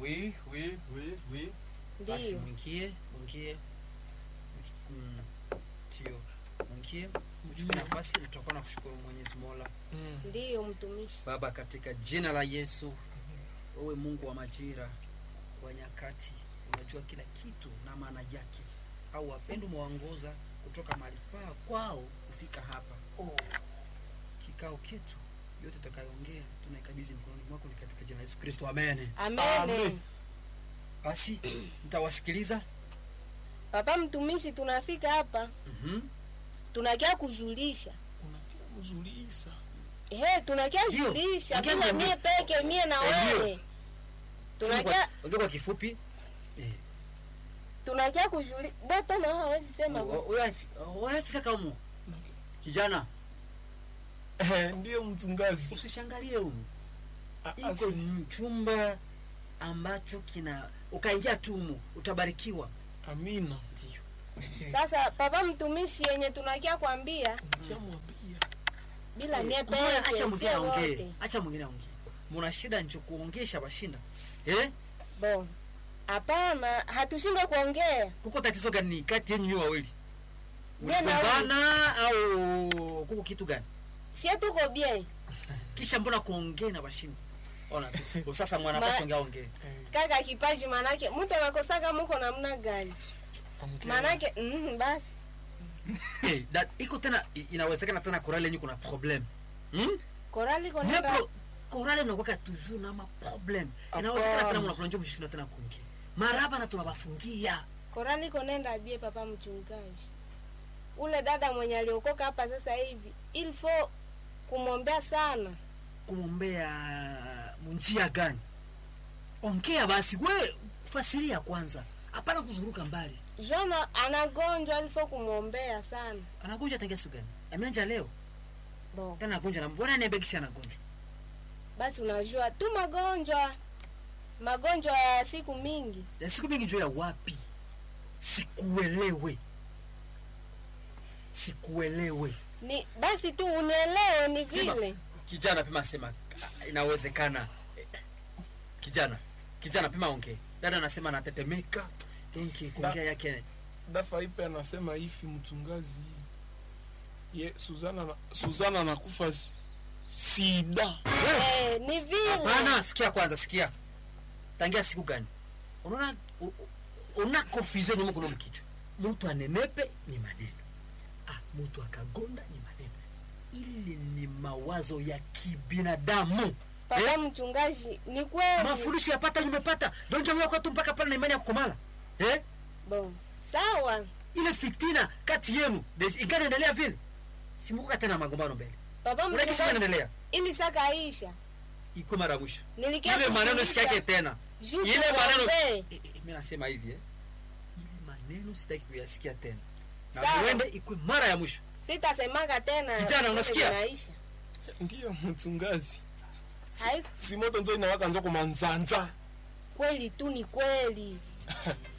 Oui, oui, oui, oui. Basi Ndiyo. mwingie, mwingie. Mm, Ndio. Mwingie, mchukue nafasi na tutakuwa na kushukuru Mwenyezi Mola. Mm. Ndiyo mtumishi. Baba, katika jina la Yesu, wewe Mungu wa majira, wa nyakati, unajua kila kitu na maana yake, au wapendo mwaongoza kutoka mahali pao kwao kufika hapa. Oh, kikao ketu yote tutakayoongea tunaikabidhi mkononi mwako, ni katika jina la Yesu Kristo, amen. Amen. Amen. Basi nitawasikiliza. Papa mtumishi, tunafika hapa Mhm. tunakia kujulisha Unatia kuzulisha. He, tunakia Ndio. julisha Ongea bila niambie. mie peke mie na Eh, ndio. wewe. Sema Tunakia kwa, ongea kwa kifupi. Eh. tunakia kujulisha. Bota na hawezi sema. O- o- o- Unafika kama kijana, Eh, ndiyo mchungaji. usishangalie humu. Ah, Iko asi- chumba ambacho kina ukaingia tu humu utabarikiwa. Amina. Ndio. Sasa papa mtumishi, yenye tunakia kwambia Kiamwambia. bila mie Mbona acha peke mwingine sie aongee. wote. Acha mwingine aongee. Muna shida ncho kuongesha bashinda. Eh? Bon. Hapana, hatushindwe kuongea. Kuko tatizo gani kati yenu nyote wawili? Mie na wewe. Mligombana au kuko kitu gani? Sie tuko bien. Kisha mbona kuongea na bashinda? Ona tu. Sasa mwana Ma- pasha ongea ongee. Eh, Kaka kipaji manake mtu anakosaka muko namna gani? ongea. Manake mm, basi. Hey, that iko tena i- inawezekana tena korale yenyu kuna problem. Hmm? Korali Mwe konenda pro- korale mnakuwa toujours na ma problem. Inawezekana tena Hapana. mnakula njoo mshinda tena kuongea. Maraba na tunawafungia. Korali konenda bie papa mchungaji. Ule dada mwenye aliokoka hapa sasa hivi, il faut kumwombea sana. Kumwombea munjia gani? Ongea basi we fasiria kwanza. Hapana kuzunguruka mbali. Jona anagonjwa, il faut kumwombea sana. Anagonjwa tangia siku gani? Ameanja leo. Bon, Tena anagonjwa na mbona niambia kisi anagonjwa? basi unajua tu magonjwa magonjwa ya siku mingi. Ya siku mingi njoo ya wapi? Sikuelewe. Sikuelewe. Ni basi tu unielewe, ni Pima. vile kijana pima sema ah, inawezekana Eh, kijana kijana pima ongee dada anasema anatetemeka donki kuongea yake dafa ipe anasema hivi mchungaji ye Suzana na, Suzana anakufa s- sida eh, ni vile hapana sikia kwanza sikia tangia siku gani unaona u- u- una confusion nyuma kuna mkichwa mtu anenepe ni maneno ah mtu akagonda ni maneno ili ni mawazo ya kibinadamu papa mchungaji, ni kweli. mafundisho yapata nimepata donja huyo kwetu mpaka pale na imani ya kukomala eh Bon, sawa ile fitina kati yenu deja- inganaendelea vile simukuka tena magombano mbele papa unakisi mchungaji, inaendelea ili sakaisha iko mara ya mwisho nilikia ile maneno kufundisha sitaki tena juu ile maneno tuwaombee. Eh, eh, mimi nasema hivi eh ile maneno sitaki kuyasikia tena na Sawa. muende ikwe mara ya mwisho sitasemaka tena Kijana, vile unasikia? vinaisha. ndiyo mchungaji Hai- si moto nzo inawaka nzo kumanzanza kweli tu ni kweli